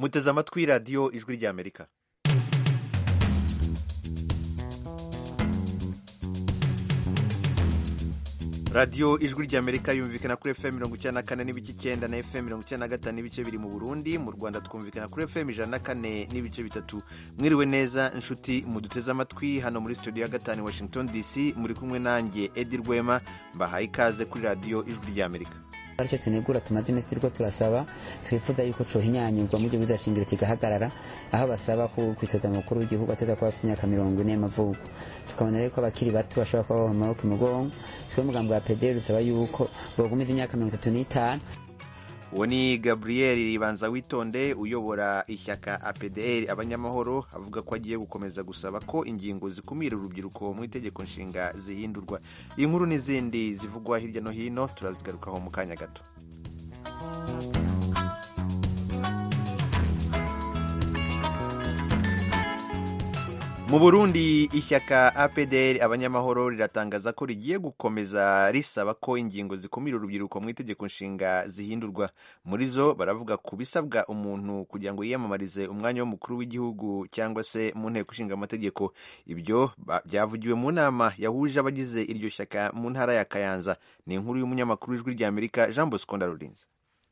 muteze amatwi radiyo ijwi ry'amerika radiyo ijwi ry'amerika yumvikana kuri fm mirongo icyenda na kane n'ibice icyenda na fm mirongo icyenda na gatanu n'ibice biri mu burundi mu rwanda twumvikana kuri fm ijana na kane n'ibice bitatu mwiriwe neza inshuti muduteze amatwi hano muri studio ya gatanu washington dc muri kumwe nanjye edi rwema mbahaye ikaze kuri radiyo ijwi ry'amerika aricyo tunegura tumaze iminsi turiko turasaba twifuza yuko cohinyanyurwa mu byo bizashingiro kigahagarara aho basaba ko kwitoza mukuru w'igihugu ateza kuba afite imyaka mirongo ine y'amavuko tukabona rero ko abakiri bato bashobora kuba baba mu maboko imugongo twe mugambo wa pederi dusaba yuko bogumiza imyaka mirongo itatu n'itanu uwo ni gabriel ribanza witonde uyobora ishyaka apdr abanyamahoro avuga ko agiye gukomeza gusaba ko ingingo zikumira urubyiruko mu itegeko nshinga zihindurwa iyi nkuru n'izindi zivugwa hirya no hino turazigarukaho mu kanya gato mu burundi ishyaka apdr abanyamahoro riratangaza ko rigiye gukomeza risaba ko ingingo zikumira urubyiruko mu itegeko nshinga zihindurwa muri zo baravuga ku bisabwa umuntu kugira ngo yiyamamarize umwanya w'umukuru w'igihugu cyangwa se mu nteko ishinga amategeko ibyo byavugiwe mu nama yahuje abagize iryo shyaka mu ntara ya kayanza ni inkuru y'umunyamakuru w'ijwi ry'amerika jean bosco ndarurinze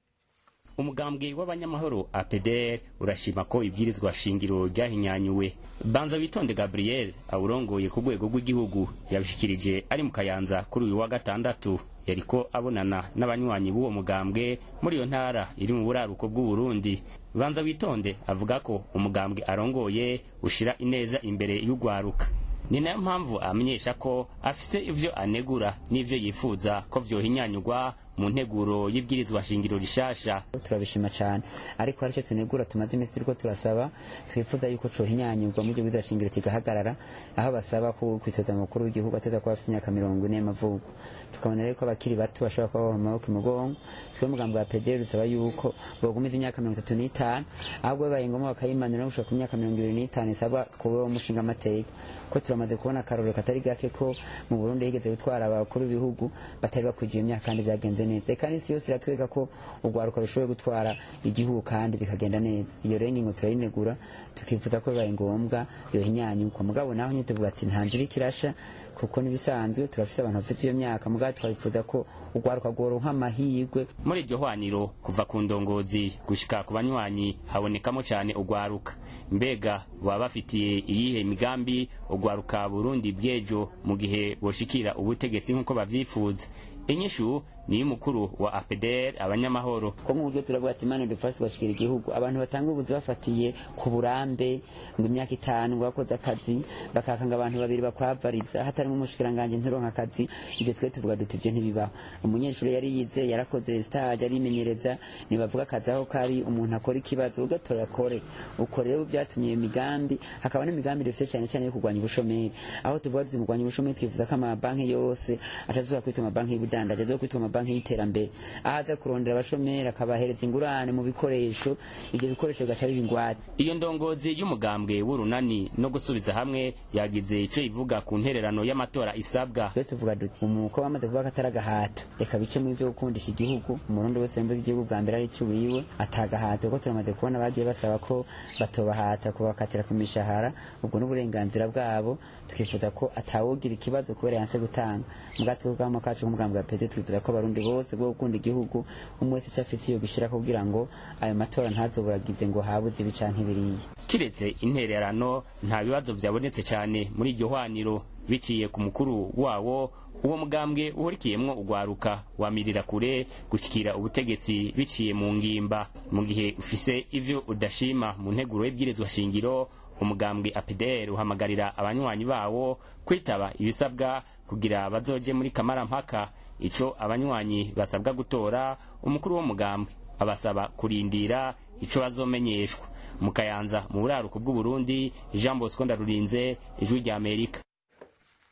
umugambwe w'abanyamahoro APDR urashima ko ibwirizwa shingiro ryahinyanyuwe banza witonde Gabriel awurongoye ku rwego rw'igihugu yabishikirije ari mu kayanza kuri uyu wa gatandatu yariko abonana n'abanywanyi b'uwo mugambwe muri iyo ntara iri mu buraruko bw'u Burundi banza witonde avuga ko umugambwe arongoye ushira ineza imbere y'ugwaruka ni nayo mpamvu amenyesha ko afise ivyo anegura n'ivyo yifuza ko vyohinyanyurwa mu nteguro y'ibwirizwa shingiro rishasha turabishima cyane ariko aricyo tunegura tumaze iminsi turiko turasaba twifuza yuko cohinyanyurwa mu byo bizashingiro kigahagarara aho basaba ko kwitoza mukuru w'igihugu ateza kuba afite imyaka mirongo ine y'amavuko tukabona rero ko abakiri bato bashobora kuba baba mu maboko imugongo twe mugambo wa pederi dusaba yuko bogumiza imyaka mirongo itatu n'itanu ahubwo bibaye ngombwa bakayimanura no gushika ku myaka mirongo ibiri n'itanu isabwa kuba umushinga amateka ko turamaze kubona akarorero katari gake ko mu burundi higeze gutwara abakuru b'ibihugu batari bakwijiye imyaka kandi byagenze neza kandi isi yose iratwereka ko urwaruka rushoboye gutwara igihugu kandi bikagenda neza iyo rero ingingo turayinegura tukifuza ko bibaye ngombwa yohinyanyurwa mugabo naho nyine tuvuga ati nta nzira ikirasha kuko n'ibisanzwe turafise abantu bafite iyo myaka mugabo twabifuza ko urwaruka rworonka amahirwe muri iryo hwaniro kuva ku ndongozi gushika ku banywanyi habonekamo cyane urwaruka mbega baba bafitiye iyihe migambi urwaruka burundi bw'ejo mu gihe boshikira ubutegetsi nk'uko bavyifuza inyishu ni y'umukuru wa APDR abanyamahoro ko mu buryo turavuga ati imana dufashe tugashikira igihugu abantu batanga ubuzi bafatiye ku burambe ngo imyaka itanu ngo bakoze akazi bakakanga abantu babiri bakwavariza hatarimo umushikiranganje nturonka akazi ibyo twe tuvuga duti ibyo ntibibaho umunyeshuri yari yize yarakoze stage arimenyereza nibavuga akazi aho kari umuntu akora ikibazo ugatoya akore uko rero byatumye iyo migambi hakaba n'imigambi dufite cyane cyane yo kurwanya ubushomeri aho tuvuga tuzi mu kurwanya ubushomeri twifuza ko amabanki yose atazuba kwitwa amabanki y'ubudandaji azoba kwitwa amabanki y'iterambere aho aza kurondera abashomeri akabahereza ingurane mu bikoresho ibyo bikoresho bigaca biba ingwate iyo ndongozi y'umugambwe w'urunani no gusubiza hamwe yagize ico ivuga ku ntererano y'amatora isabwa twe tuvuga duti umuko bamaze kuvuga ko atari agahato reka bice mu byo gukundisha igihugu umurundi wese yumva igihugu bwa mbere ari icy'uwiwe atagahato kuko turamaze kubona bagiye basaba ko batobahata kubakatira ku mishahara ubwo n'uburenganzira bwabo tukifuza ko atawogira ikibazo kubera yanse gutanga mubwatwe bw'amo kacu k'umugambi wa pete twifuza ko abarundi bose bwo gukunda igihugu umwe wese icyo afise iyo gishira kugira ngo ayo matora ntazoburagize ngo habuze ibi canke biriya kiretse intererano nta bibazo vyabonetse cyane muri iryo hwaniro biciye ku mukuru wawo uwo mugambwe uhurikiyemwo ugwaruka wamirira kure gushikira ubutegetsi biciye mu ngimba mu gihe ufise ivyo udashima mu nteguro y'ibwirizwa shingiro umugambwe APDR uhamagarira abanywanyi bawo kwitaba ibisabwa kugira bazoje muri kamara mpaka ico abanywanyi basabwa gutora umukuru w'umugambwe abasaba kurindira ico bazomenyeshwa mu kayanza mu buraruko bw'u Burundi Jean Bosco Ndarurinze ijwi rya Amerika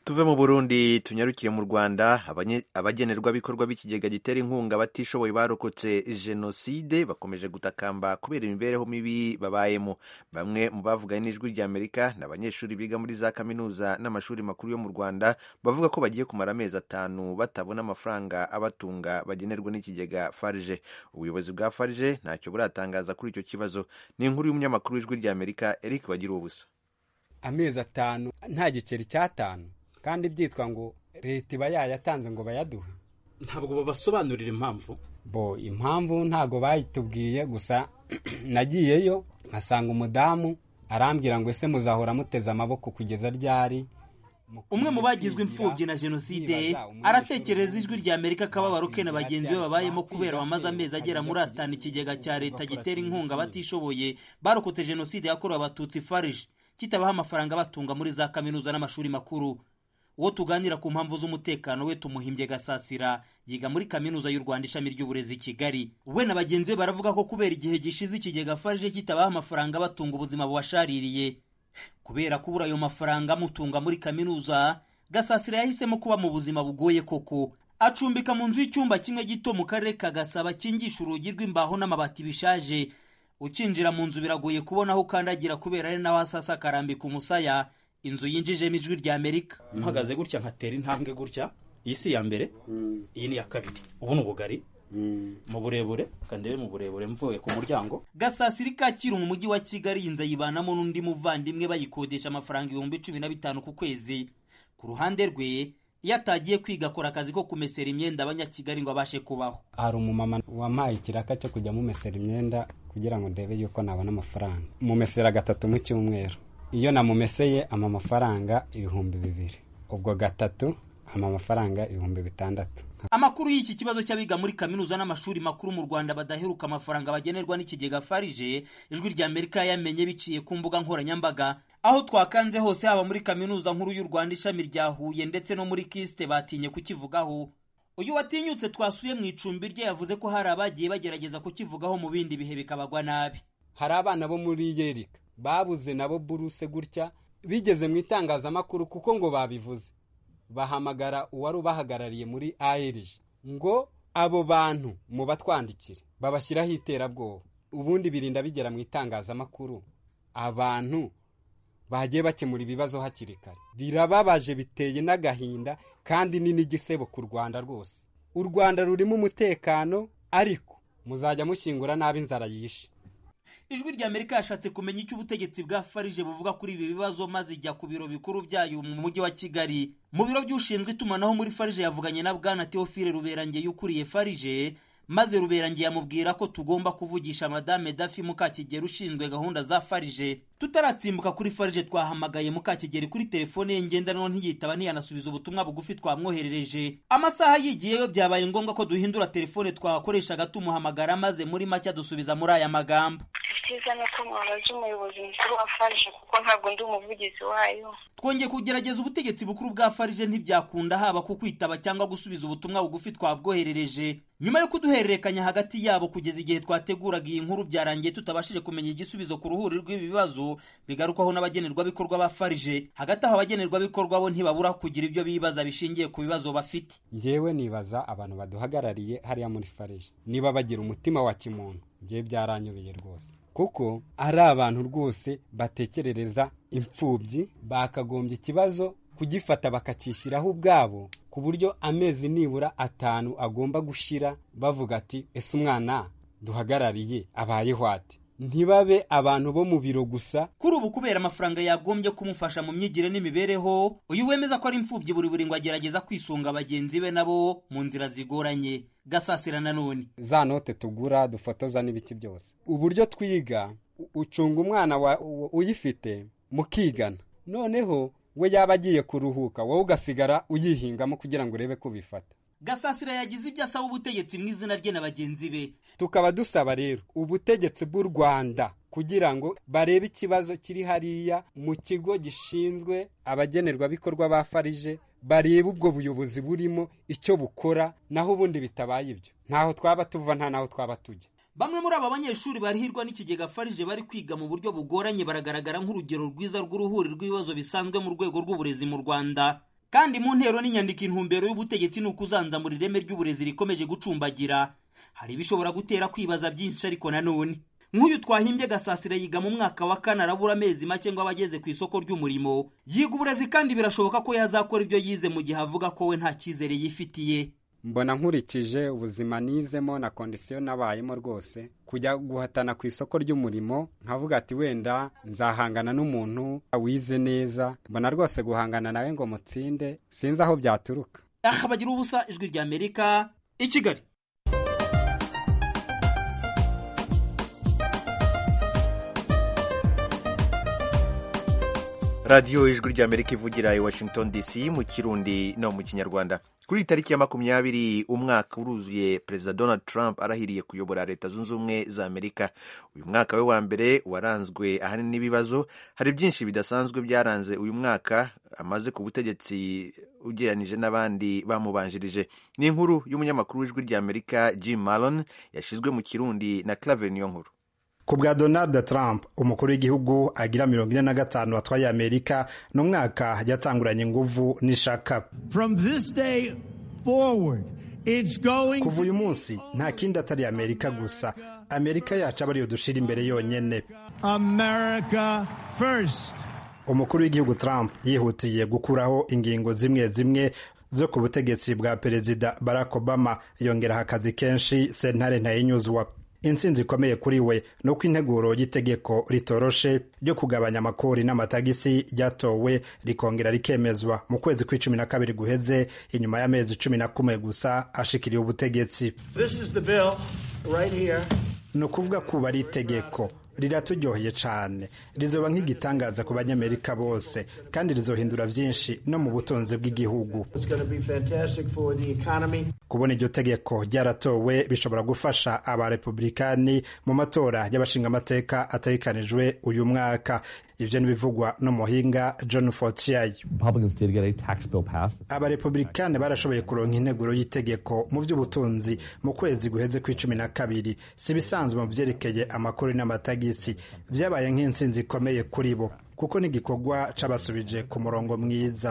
tuve mu burundi tunyarukire mu rwanda abagenerwabikorwa b'ikigega gitera inkunga abatishoboye barokotse jenoside bakomeje gutakamba kubera imibereho mibi babayemo bamwe mu bavuganye n'ijwi ry'amerika ni abanyeshuri biga muri za kaminuza n'amashuri makuru yo mu rwanda bavuga ko bagiye kumara amezi atanu batabona amafaranga abatunga bagenerwa n'ikigega farije ubuyobozi bwa farije ntacyo buratangaza kuri icyo kibazo ni inkuru y'umunyamakuru w'ijwi ry'amerika eric bagira ubusa amezi atanu nta giceri cy'atanu kandi byitwa ngo leta iba yayatanze ngo bayaduhe ntabwo babasobanurira impamvu bo impamvu ntabwo bayitubwiye gusa nagiyeyo nkasanga umudamu arambwira ngo ese muzahora muteze amaboko kugeza ryari umwe mu bagizwe imfubyi na jenoside aratekereza ijwi rya amerika akababaro ke na bagenzi be babayemo kubera bamaze amezi agera muri atanu ikigega cya leta gitera inkunga abatishoboye barokotse jenoside yakorewe abatutsi farije kitabaha amafaranga batunga muri za kaminuza n'amashuri makuru uwo tuganira ku mpamvu z'umutekano we tumuhimbye gasasira yiga muri kaminuza y'u rwanda ishami ry'uburezi i kigali we na bagenzi be baravuga ko kubera igihe gishize ikigega farije kitabaha amafaranga batunga ubuzima bubashaririye kubera kubura ayo mafaranga amutunga muri kaminuza gasasira yahisemo kuba mu buzima bugoye koko acumbika mu nzu y'icyumba kimwe gito mu karere ka gasaba kingisha urugi rw'imbaho n'amabati bishaje ukinjira mu nzu biragoye kubona aho ukandagira kubera ari naho asasa akarambika umusaya inzu yinjijemo ijwi rya amerika mpagaze gutya nkatera intambwe gutya iyi si iya mbere iyi ni iya kabiri ubu ni ubugari mu burebure kandebe mu burebure mvuye ku muryango gasasiri kacyiru mu mujyi wa kigali iyi nzu ayibanamo n'undi muvandimwe bayikodesha amafaranga ibihumbi cumi na bitanu ku kwezi ku ruhande rwe iyo atagiye kwiga akora akazi ko kumesera imyenda abanyakigali ngo abashe kubaho hari umumama wampaye ikiraka cyo kujya mumesera imyenda kugira ngo ndebe yuko nabona amafaranga mumesera gatatu mu cyumweru iyo namumeseye ama amafaranga ibihumbi bibiri ubwo gatatu ama amafaranga ibihumbi bitandatu amakuru y'iki kibazo cy'abiga muri kaminuza n'amashuri makuru mu rwanda badaheruka amafaranga bagenerwa n'ikigega farije ijwi rya amerika yamenye biciye ku mbuga nkoranyambaga aho twakanze hose haba muri kaminuza nkuru y'u rwanda ishami rya huye ndetse no muri kisite batinye kukivugaho uyu watinyutse twasuye mu icumbi rye yavuze ko hari abagiye bagerageza kukivugaho mu bindi bihe bikabagwa nabi hari abana bo muri yerika babuze nabo buruse gutya bigeze mu itangazamakuru kuko ngo babivuze bahamagara uwari ubahagarariye muri ARG ngo abo bantu mu batwandikire babashyiraho iterabwoba ubundi birinda bigera mu itangazamakuru abantu bagiye bakemura ibibazo hakiri kare birababaje biteye n'agahinda kandi ni n'igisebo ku rwanda rwose u rwanda rurimo umutekano ariko muzajya mushyingura nabi inzara yishe ijwi rya amerika yashatse kumenya icyo ubutegetsi bwa farije buvuga kuri ibi bibazo maze ijya ku biro bikuru byayo mu mujyi wa kigali mu biro by'ushinzwe itumanaho muri farije yavuganye na bwana teofile ruberangeye ukuriye farije maze ruberangeye yamubwira ko tugomba kuvugisha madame dafi mukakigeri ushinzwe gahunda za farije tutaratsimbuka kuri farije twahamagaye mukakigeri kuri telefone ye ngendanwa ntiyitaba ntiyanasubiza ubutumwa bugufi twamwoherereje amasaha yigiyeyo byabaye ngombwa ko duhindura telefone twakoreshaga tumuhamagara maze muri make dusubiza muri aya magambo icyiza ni uko mwabaza umuyobozi mukuru wa farije kuko ntabwo ndi umuvugizi wayo twongeye kugerageza ubutegetsi bukuru bwa farije ntibyakunda haba ku kwitaba cyangwa gusubiza ubutumwa bugufi twabwoherereje nyuma yo kuduhererekanya hagati yabo kugeza igihe twateguraga iyi nkuru byarangiye tutabashije kumenya igisubizo ku ruhuri rw'ibi bibazo bigarukwaho n'abagenerwabikorwa ba farije hagati aho abagenerwabikorwa bo ntibabura kugira ibyo bibaza bishingiye ku bibazo bafite ngewe nibaza abantu baduhagarariye hariya muri farije niba bagira umutima wa kimuntu ngewe byaranyobeye rwose kuko ari abantu rwose batekerereza imfubyi bakagombye ikibazo kugifata bakacyishyiraho ubwabo ku buryo amezi nibura atanu agomba gushira bavuga ati ese umwana duhagarariye abayeho ati ntibabe abantu bo mu biro gusa kuri ubu kubera amafaranga yagombye kumufasha mu myigire n'imibereho uyu wemeza ko ari imfubyi buri buri ngo agerageza kwisunga bagenzi be nabo mu nzira zigoranye gasasira nanone za note tugura dufotoza n'ibiki byose uburyo twiga ucunga umwana uyifite mukigana noneho we yaba agiye kuruhuka wowe ugasigara uyihingamo kugira ngo urebe ko ubifata gasasira yagize ibyo asaba ubutegetsi mu izina rye na bagenzi be tukaba dusaba rero ubutegetsi bw'u rwanda kugira ngo barebe ikibazo kiri hariya mu kigo gishinzwe abagenerwabikorwa ba farije barebe ubwo buyobozi burimo icyo bukora naho ubundi bitabaye ibyo ntaho twaba tuva nta naho twaba tujya bamwe muri aba banyeshuri barihirwa n'ikigega farije bari kwiga mu buryo bugoranye baragaragara nk'urugero rwiza rw'uruhuri rw'ibibazo bisanzwe mu rwego rw'uburezi mu rwanda kandi mu ntero n'inyandiko intumbero y'ubutegetsi ni ukuzanzamura ireme ry'uburezi rikomeje gucumbagira hari ibishobora gutera kwibaza byinshi ariko nanone nk'uyu twahimbye gasasira yiga mu mwaka wa kane arabura amezi make ngo aba ageze ku isoko ry'umurimo yiga uburezi kandi birashoboka ko yazakora ibyo yize mu gihe avuga ko we nta cyizere yifitiye mbona nkurikije ubuzima nizemo na kondisiyo nabayemo rwose kujya guhatana ku isoko ry'umurimo nkavuga ati wenda nzahangana n'umuntu wize neza mbona rwose guhangana nawe ngo mutsinde sinzi aho byaturuka aha bagira ubusa ijwi rya amerika i kigali radiyo ijwi ry'amerika ivugira i washington dc mu kirundi no mu kinyarwanda kuri tariki ya makumyabiri umwaka uruzuye perezida donald trump arahiriye kuyobora leta zunze ubumwe za amerika uyu mwaka we wa mbere waranzwe ahanini n'ibibazo hari byinshi bidasanzwe byaranze uyu mwaka amaze ku butegetsi ugereranije n'abandi bamubanjirije ni inkuru y'umunyamakuru w'ijwi ry'amerika jim malon yashyizwe mu kirundi na claver niyo nkuru ku bwa donald trump umukuru w'igihugu agira mirongo ine na gatanu watwaye amerika ni umwaka yatanguranye inguvu n'ishaka kuva uyu munsi nta kindi atari amerika gusa amerika yacu aba ariyo dushira imbere yonyine umukuru w'igihugu trump yihutiye gukuraho ingingo zimwe zimwe zo ku butegetsi bwa perezida barack obama yongeraho akazi kenshi sentare ntayinyuzwa intsinzi ikomeye kuri we ni uko integuro y'itegeko ritoroshe ryo kugabanya amakori n'amatagisi ryatowe rikongera rikemezwa mu kwezi kw'icumi na kabiri guheze inyuma y'amezi cumi na kumwe gusa ashikiriye ubutegetsi ni ukuvuga kuba ari itegeko riraturyoheye cyane rizoba nk'igitangaza ku banyamerika bose kandi rizohindura byinshi no mu butunzi bw'igihugu kubona iryo tegeko ryaratowe bishobora gufasha abarepublikani mu matora y'abashingamateka ategekanijwe uyu mwaka ivyo nibivugwa n'umuhinga john fortier abarepublikani barashoboye kuronka integuro y'itegeko mu by'ubutunzi mu kwezi guheze kw'icumi na kabiri si ibisanzwe mu vyerekeye amakuru n'amatagisi vyabaye nk'intsinzi ikomeye kuri bo kuko n'igikorwa c'abasubije ku murongo mwiza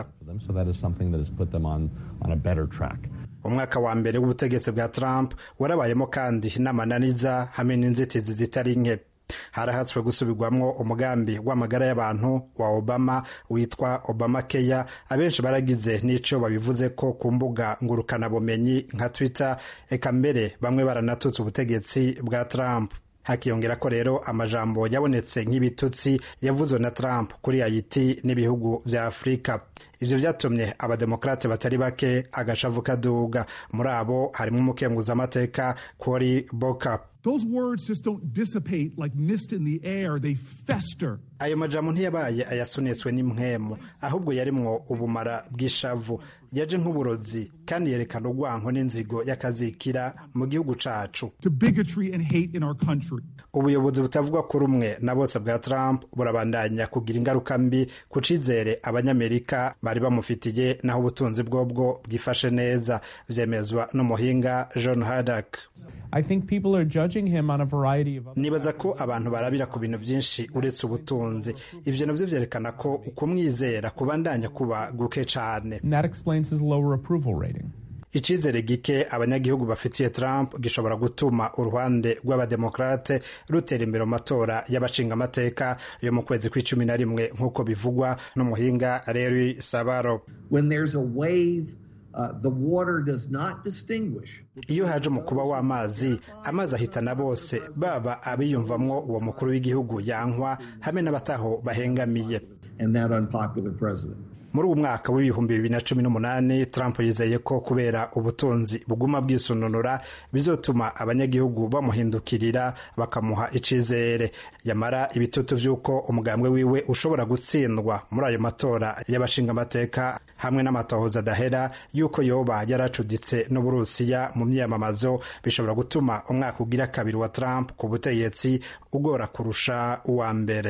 umwaka wa mbere w'ubutegetsi bwa trump warabayemo kandi n'amananiza hamwe n'inzitizi zitari nke harahatswe gusubirwamwo umugambi w'amagara y'abantu wa obama witwa obama keya abenshi baragize n'ico babivuze ko ku mbuga ngurukanabumenyi nka twitter eka mbere bamwe baranatutse ubutegetsi bwa trump hakiyongera ko rero amajambo yabonetse nk'ibitutsi yavuzwe na Trump kuri Haiti n'ibihugu vya Afurika ivyo vyatumye abademokrate batari bake agashavu kaduga muri abo harimo umukenguzamateka Cory Booker Those words just don't dissipate like mist in the air. They fester. ayo majambo ntiyabaye ayasunitswe n'impwemu ahubwo yarimwo ubumara bw'ishavu yaje nk'uburozi kandi yerekana urwanko n'inzigo y'akazikira mu gihugu cacu To bigotry and hate in our country. ubuyobozi butavugwa kuri umwe na bose bwa Trump burabandanya kugira ingaruka mbi ku cizere abanyamerika bari bamufitiye naho ubutunzi bwobwo bwifashe neza vyemezwa n'umuhinga John Haddock I think people are judging him on a variety of other nibaza ko abantu barabira ku bintu byinshi uretse ubutunzi ivyo navyo vyerekana ko ukumwizera kubandanya kuba guke cane and that explains his lower approval rating. icizere gike abanyagihugu bafitiye Trump gishobora gutuma uruhande rw'abademokrate rutera imbere mu matora y'abashingamateka yo mu kwezi kw'icumi na rimwe nk'uko bivugwa n'umuhinga Larry Sabaro When there's a wave, uh, the water does not distinguish. iyo haje umukuba w'amazi amazi ahitana bose baba abiyumvamwo uwo mukuru w'igihugu yankwa hamwe n'abataho bahengamiye and that unpopular president. muri uwo mwaka w'ibihumbi bibiri na cumi n'umunani trump yizeye ko kubera ubutunzi buguma bwisununura bizotuma abanyagihugu bamuhindukirira bakamuha icizere yamara ibitutu vy'uko umugambwe wiwe ushobora gutsindwa muri ayo matora y'abashingamateka hamwe n'amatohoza adahera y'uko yoba yaracuditse n'uburusiya mu myiyamamazo bishobora gutuma umwaka ugira kabiri wa trump ku butegetsi ugora kurusha uwa mbere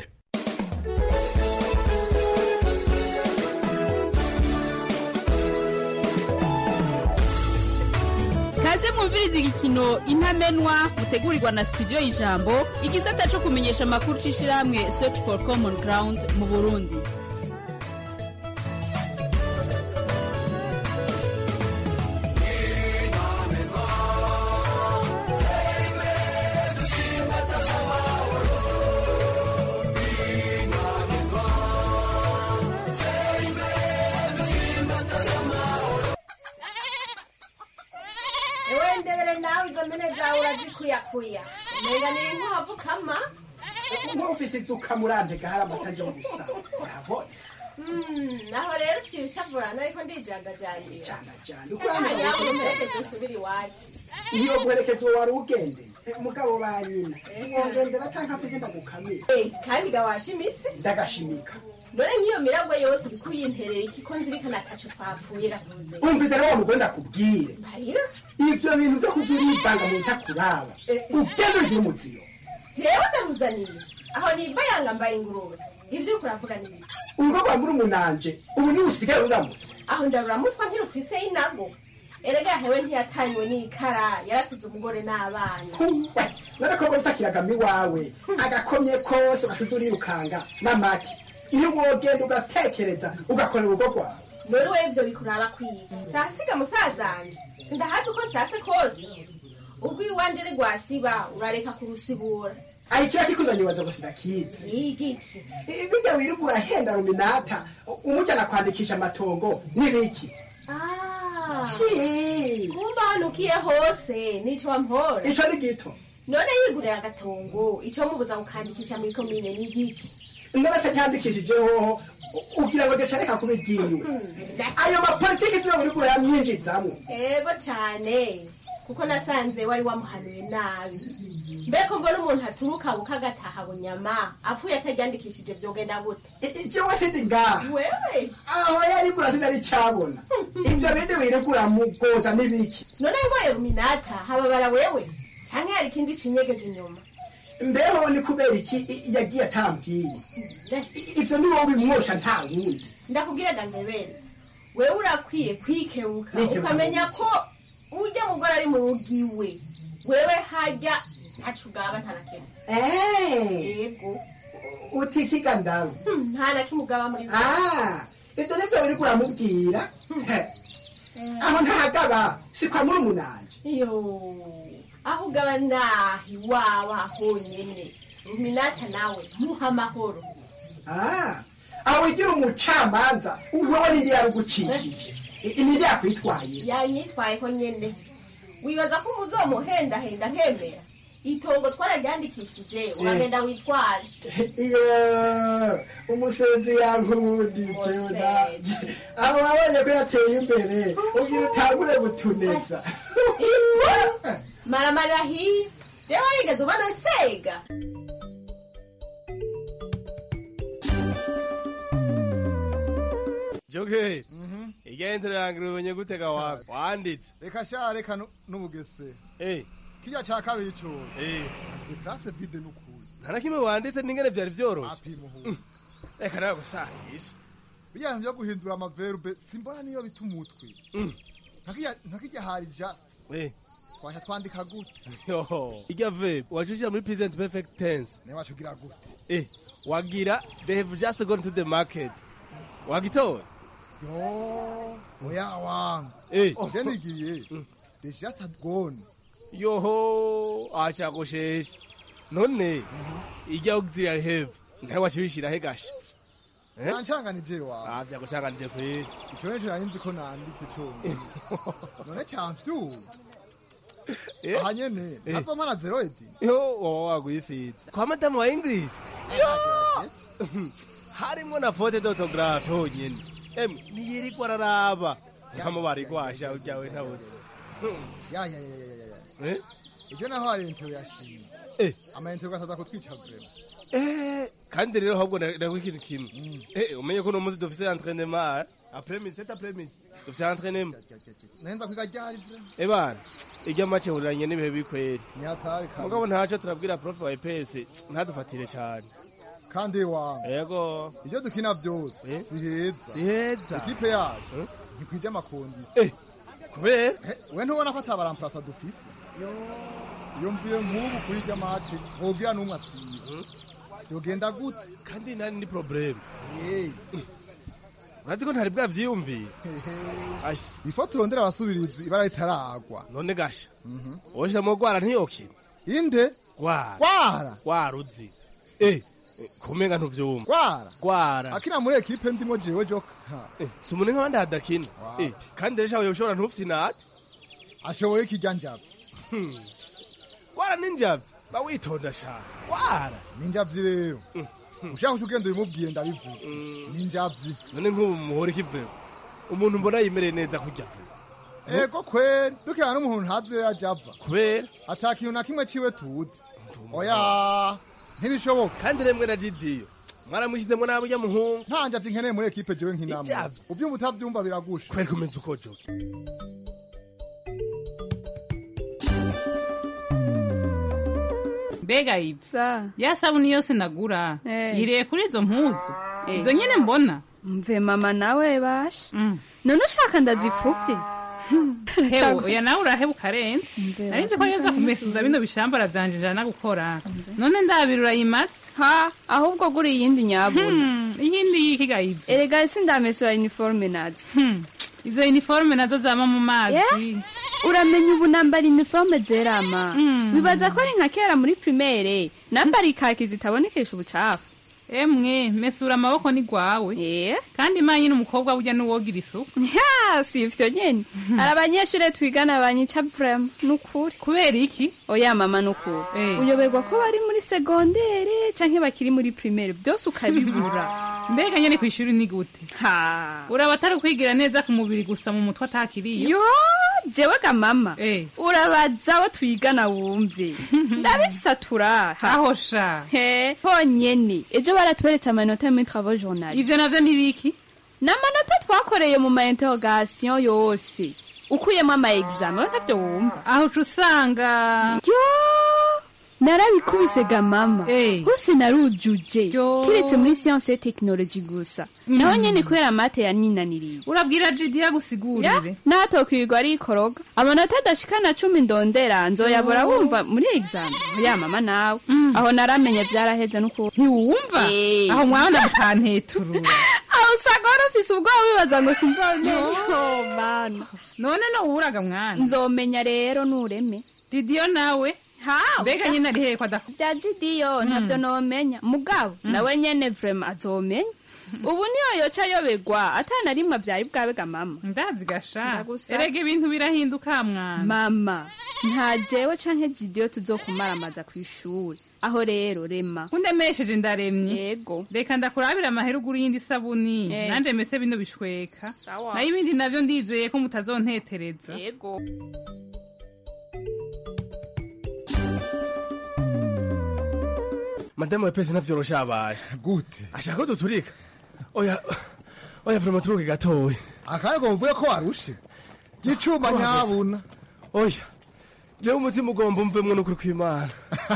kaze mwumviriza igikino intamenwa mutegurirwa na studio y'ijambo igisata cyo kumenyesha amakuru c'ishirahamwe search for common ground mu burundi ewe ndebere nawe izo mpene zawe urazikuyakuya umenga ni inkwavu kama nk'ufise inzuka murantega hari amata aje gusa urabona Mm, naho rero uciye ushavurana ariko ndijandajandira ukurana yawe umperekeze usubire iwacu iyo guherekeza uwo wari ugendeye umugabo ba nyina wongendera canke afise ndagukamira Eh, kandi ga washimitse ndagashimika none nk'iyo miragwe yose uriko uyimperera iki ko nzirikana ataco twapfuye rakunze umvise rero wa mugore ndakubwire marira ivyo bintu vyo kuza urivanga mu ntakuraba ugende ugire umuziyo jewe ndamuzaniye aho niva yanga mbaye ingurube ivyo uriko uravuga ni biki urugo rwa muri umunanje ubu niwe usigaye ruramutse aho ndaburamutswa ntirufise inago erega hewe ntiyatanywe n'ikara yarasize umugore n'abana n'agakobwa utakiragamo iwawe agakomye kose ugashize urirukanga n'amaki iyo wogenda ugatekereza ugakorera urugo rwawe none we ivyo bikuraba kwiga sasiga musazanje sindahazi uko nshatse kose ubwo iwanje ari rwasiba urareka kurusibura ari kiba kikuzanye ubaza gusa ndakizi igiki bijya wirirwa urahenda ruminata umujyana kwandikisha amatongo n'ibiki Si. kumba hanukiye hose nico wampora ico ni gito none yigurira agatongo ico mubuza gukandikisha muri komine ni igiki none atacyandikishijeho ugira ngo gicareka kuba igiwe ayo mapolitiki siyo uriko urayamwinjizamwo ego cane kuko nasanze wari wamuhanuye nabi mbeko mbona umuntu aturuka bukagataha bunyama apfuye ataryandikishije vyogenda gute jewe sindi ngaha wewe aho yarigura sinari cabona ivyo bindi wirirwa uramugoza n'ibiki none ngoye ruminata hababara wewe canke hari ikindi cinyegeje inyuma mbeho ni kubera iki i- yagiye atambwiye I- ivyo ni wowe bimwosha nta wundi ndakubwira dangabere wewe urakwiye kwikebuka Nikebuka ukamenya ko urya mugore ari mu rugo iwe wewe harya ntaco ugaba nta na kimwe yego utikiga ndawe Hmm, nta na kimwe ugaba muri Ah, ivyo nivyo wiriko uramubwira aho ntahagaba si kwa muri umunanje yo aho ugaba nahi waba honyene ruminata nawe muha amahoro Ah, aho wigira umucamanza wewe nindi yarugucishije I- nindi yakwitwaye yanyitwayeho nyene wibaza ko umuzomuhendahenda nkemera itongo twararyandikishije uragenda witware iyo umusenzi yankundije naje aho wabonye ko yateye imbere ugira utangure gutuneza maramarira hiya jewe warigeze ubona nsega joge igenzero yange umenye gutega wawe wanditse reka sha reka nu- n'ubugese Eh. kirya ca kabiri co Eh. place vide n'ukuri nta na kimwe wanditse n'ingene vyari vyoroshe apimuhu reka nawe gusahisha bijyanye byo guhindura amaverbe simbona niyo bita umutwe Nkakirya- nkakirya hari just Eh. twasha twandika gute Yoho. irya verb wacushira muri present perfect tense nawe wacugira gute eh wagira they have just gone to the market wagitora yo oya wangu Eh. je nigiye they just had gone yoho acagoshesha none irya auxiliary have nawe wacibishira he gasha Eh? nancanganije wawe ah vyagucanganije kweri ico neco nari nzi ko nanditse conyine none camfyuye Eh? aha nyene Eh. ntazomana zero edi yo wowe wagwisiza kwa madamu wa english Yo! harimwo na fote d'autographe honyene emwe niyirirwa araraba nkamo barigwasha uryawe ntabuze ya ya ya ya ya Eh? ibyo naho hari intero yashimye Eh. amayintero gasaza kutwica vrema Eh, kandi rero ahubwo ndagwa ikintu kimwe Eh, umenye ko uno munsi dufise entraînement après midi cet après midi dufise entraînement nahenza kwiga ryari vrema eh bana irya make huriranye n'ibihe bikweri nyatari kabisa. mugabo ntaco turabwira prof wa EPS ntadufatire cane kandi wangu yego ibyo dukina byose si heza si heza ikipe yacu ntikwije amakondisi Eh, kubera we ntubona ko atabaramplasa dufise iyo mvuye nk'ubu kuri irya maci ntugira n'umwe asiba yogenda gute kandi nani ni probleme Hey. urazi ko ntari bwavyiyumviye ifo turondera abasubirizi ibara ritaragwa none gasha woshiramo gwara ntiyokina inde gwara gwara gwara uzi eh kumenga ntuvyumva gwara gwara akina muri ekipe ndimo jewe joka si umuntu nk'abandi hadakina Eh, kandi rero shawe yoshobora ntufite inate ashoboye ikijya njavye wara ninjavye bawitonda shaka wara ninjavye rero ushaka uca ugenda ubimubwiye ndabivuze ninjavye none nk'ubu muhora ikivuye umuntu mbona yimereye neza kurya ego kweri dukira n'umuntu ntazi iyo yaje ava kubera ata kintu na kimwe ciwe tuzi oya ntibishoboka kandi remwe na jidiyo mwaramushyizemo nabi ujya muhungu nta njavye nkeneye muri ekipe jewe nk'inama Ijavye. uvyumva utavyumva biragusha kweri kumenya uko joke mbega ibyo ya sabuni yose nagura yiriye kuri izo mpuzu izo nyine mbona mve mama nawe basha none ushaka ndazipfuvye hewe oya nawe uraheba ukarenza nari nzi ko yoza kumesuza bino bishambara vyanje njana gukora none ndabira urayimatse ha ahubwo gura iyindi nyabuna iyindi yikiga ibyo erega si ndamesura uniforme nazo izo uniforme nazo zama mu mazi uramenya ubu nambara uniforme zerama bibaza ko ari nka kera muri primaire nambara ikaki zitabonekesha ubucafu emwe mesura amaboko ni gwawe kandi manye n'umukobwa burya n'uwogira isuku ya si ivyo nyene hari abanyeshure twigana banyica vrema nukuri kubera iki oya mama nukuri uyoberwa ko bari muri segondere canke bakiri muri primaire byose ukabibura mbega nyene kw'ishuri ni gute ha uraba atari kwigira neza ku mubiri gusa mu mutwe atakiriyo yo jewe ga mama urabaza abo twigana wumve ndabisatura aho sha he honyene ejo baratweretse amanota muri travaux journal ivyo navyo ntibiki ni amanota twakoreye mu ma interrogation yose ukuyemo ama examen ntavyo wumva aho uca usanga yo narabikubise ga mama hose narujuje kiretse muri science et technologie gusa naho nyene kubera mate yaninaniriye urabwira jidiya gusigurire natokwirirwa arikoroga amanota adashikana cumi ndondera nzoyabora wumva muri examen ya mama nawe aho naramenye vyaraheze n'ukuri ntiwumva aho mwana mukanteturura aho usanga wari ufise ubwoba wibaza ngo sinzomenya oh mana none nowuraga mwana nzomenya rero nureme didiyo nawe mbega nyine ari hehe kwada vya jidiyo ntavyo nomenya mugabo nawe nyene vrema azomenya ubu niyo yoca yoberwa atana rimwe avyari bwabega mama ndazi gasha erega ibintu birahinduka mwana mama nta jewe canke jidiyo tuzokumaramaza kw'ishuri aho rero rema undemesheje ndaremye yego reka ndakurabira amahera ugura iyindi sabuni nanje mese bino bishweka nayo ibindi navyo ndizeye ko mutazontetereza yego madamu we pesi navyorosha abasha gute ashaka ko duturika oya oya vrema turuke gatoya akayego mvuye ko warushe gicuma nyabuna oya jewe umutima ugomba umvemwo n'ukuri kw'imana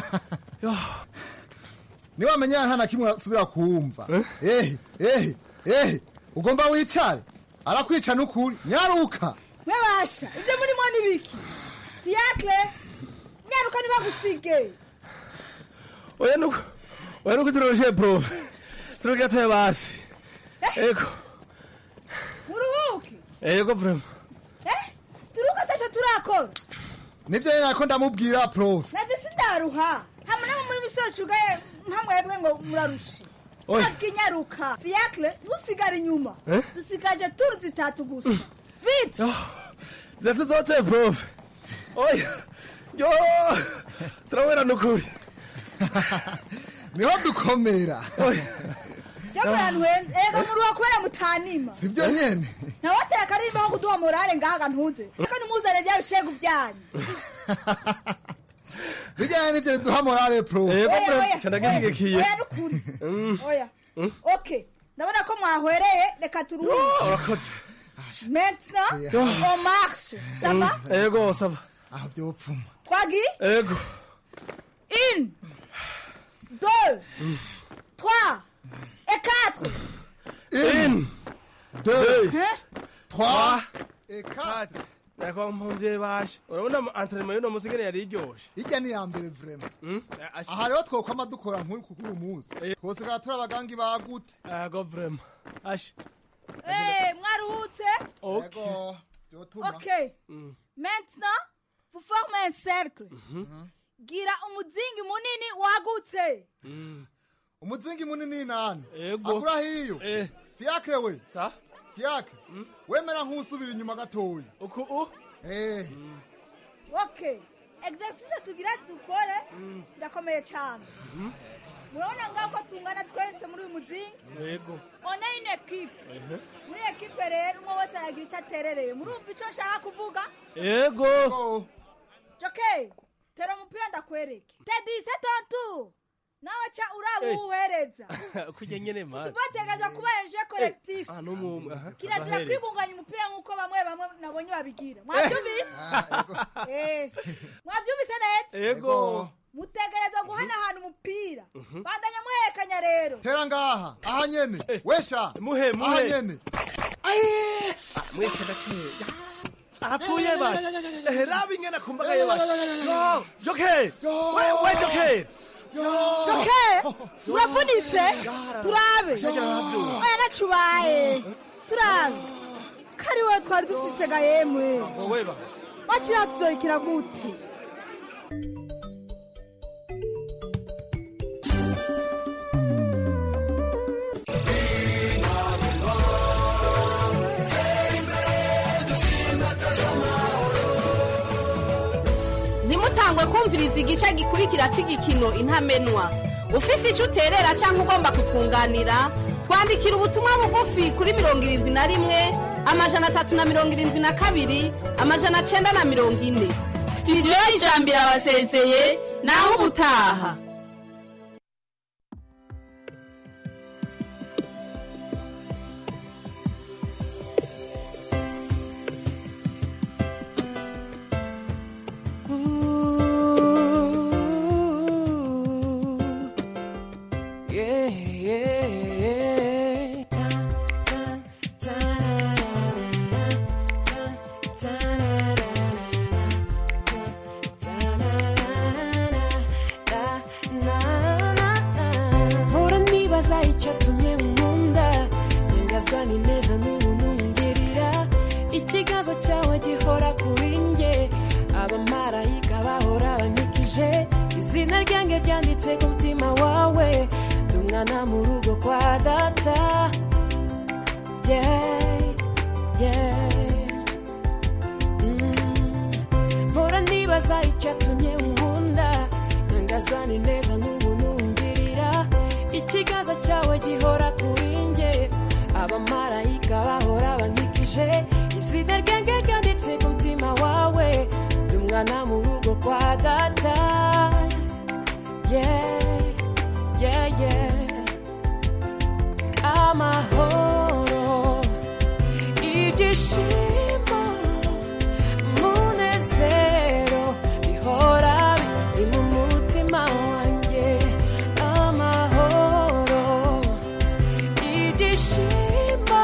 niba menya nta na kimwe usubira kumva ehe ehe ehe ugomba wicare arakwica n'ukuri nyaruka mwebasha ibyo murimo ni biki fiakre nyaruka ntibagusige oya nuko oya nuko turoroshe profe turuke gatoya basi ego muruhuke ego vrema turuka ataco turakora nivyo nyene nako ndamubwira profe naje sindaruha hamwe namwe muri misozi ugaye nkamwebwe ngo murarushe abwinyaruka fiakre ntusigare inyuma dusigaje turu zitatu gusa vite zefite zote profe oya yo turabona n'ukuri niho dukomera jamuranwenze ega muruha kubera mutanima sivyo nyene ntawatera akarimba ko kuduha morale ngahaga ntuze aka nimuzane bya bishegu byanyu bijyanye n'ivyo biduha morale profe ego profe candagishyigikiye oya nukuri oya ok ndabona ko mwahwereye reka turuhuke urakoze maintenant on marche ça va ego sava aho vyopfuma twagiye ego une deux trois et quatre une deux Hein? trois et quatre nako mpumvye basha urabona entraînement y'uno musi ngene yari iryoshe irya ni iya mbere vrema aha rero twokwama dukora nk'uyu kuko uyu munsi twosigara turi abagangi bagute ego vrema asha Eh, mwaruhutse ego vyotuma ok maintenant vous formez un cercle gira umuzingi munini wagutse umuzingi munini nani ego agura hiyo fiakre we sa fiakre wemera nk'usubira inyuma gatoya uku u eh okay exercise tugira dukore ndakomeye cyane murabona ngaho ko tungana twese muri uyu muzingi yego one in ekipe muri ekipe rero umwe wese aragira icyo aterereye murumva icyo nshaka kuvuga yego joke tera umupira ndakwereke tedise tontu nawe ca uraba Eh. uwuhereza kurya nyene mani tubategereza kuba eje collectif ah n'umwe aha kirazira abahereza. kwibunganya umupira nk'uko bamwe bamwe nabonye babigira mwabyumvise Eh. mwabyumvise neza yego mutegereza guhanahana umupira Mhm. bandanya muhekanya rero tera ngaha aha nyene wesha muhe aha muhe nyene mwese ndakeye arapfuye basi ehe raba ingene akumbagaye basi yo joke we we joke joke uravunitse turabe Yarabyo. oya nacubaye turabe kari wowe twari dufise ga yemwe wowe ba bakiriya tuzoyikira gute ntimutangwe kumviriza igice gikurikira cy'igikino intamenwa ufise icyo uterera cyangwa ugomba kutwunganira twandikira ubutumwa bugufi kuri mirongo irindwi na rimwe amajana atatu na mirongo irindwi na kabiri amajana cyenda na mirongo ine sitidiyo y'ijambiro abasezeye naho ubutaha Yeah, yeah, yeah. Ta, ta, ta, na, na, na, ta, ta, na, na, na, na, ta, ta, na, na, na, na, na, na. Mpora nibaza icyatumye nkunda nyangazwa n'ineza n'ubuntu ngirira ikiganza cyawe gihora kuri njye abamarayika bahora banyikije izina ryanjye ryanditse ku mutima wawe ndi umwana mu rugo kwa data yeah, yeah. Mm. mpora nibaza icyatumye nkunda ntangazwa n'ineza n'ubuntu ngirira ikiganza cyawe gihora kuri njye abamarayika bahora banyikije izina ryanjye ryanditse ku mutima wawe ndi umwana mu rugo kwa data yeah, yeah, yeah. amahoro ibyishimo munezero bihora biri mu mutima wanjye amahoro ibyishimo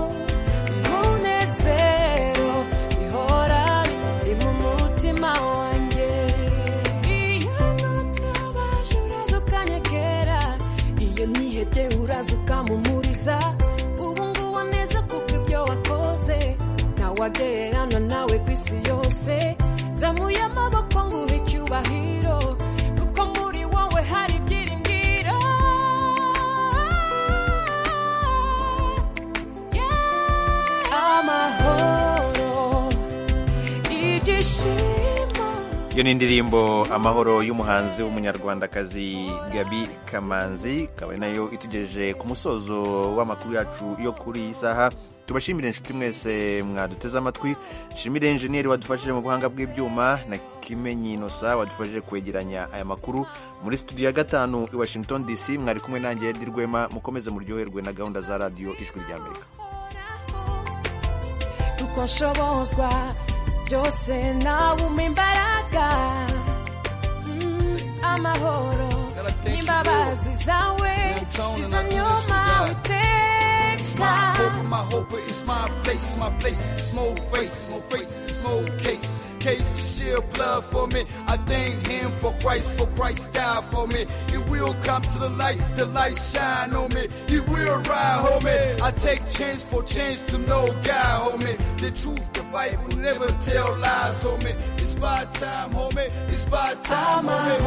munezero bihora biri mu mutima wanjye iyo nutabaje uraza ukanyegera iyo nihebye uraza ukamumuriza ubu ngubu neza kuko ibyo wakoze ntawagererana nawe ku isi yose zamuye amaboko nguhe icyubahiro kuko muri wowe hari ibyiringiro Yeah. amahoro ibyishimo iyo ni indirimbo amahoro y'umuhanzi w'umunyarwandakazi gabi kamanzi ikaba ari nayo itugejeje ku musozo w'amakuru yacu yo kuri iyi saha tubashimire inshuti mwese mwaduteze amatwi shimire enjeniyeri wadufashije mu buhanga bw'ibyuma na kimenyi inosa wadufashije kwegeranya aya makuru muri studio ya gatanu i washington dc mwari kumwe nanjye edi rwema mukomeze muryoherwe na gahunda za radiyo ijwi ry'amerika uko nshobozwa byose nawe umpa imbaraga Mm, amahoro n'imbabazi zawe izo nyuma It's my witeka hope, my hope, it's my place, my place. Small face, small face, small case. Case he shed blood for me. I thank him for Christ, for Christ died for me. He will come to the light, the light shine on me. He will ride, homie. I take chance for change to know God, homie. The truth, the Bible never tell lies, homie. It's my time, homie. It's my time,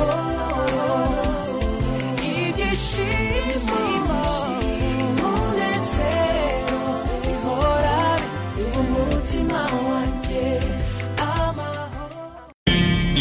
homie. ibyishimo umunezero bihora biri mu mutima wanjye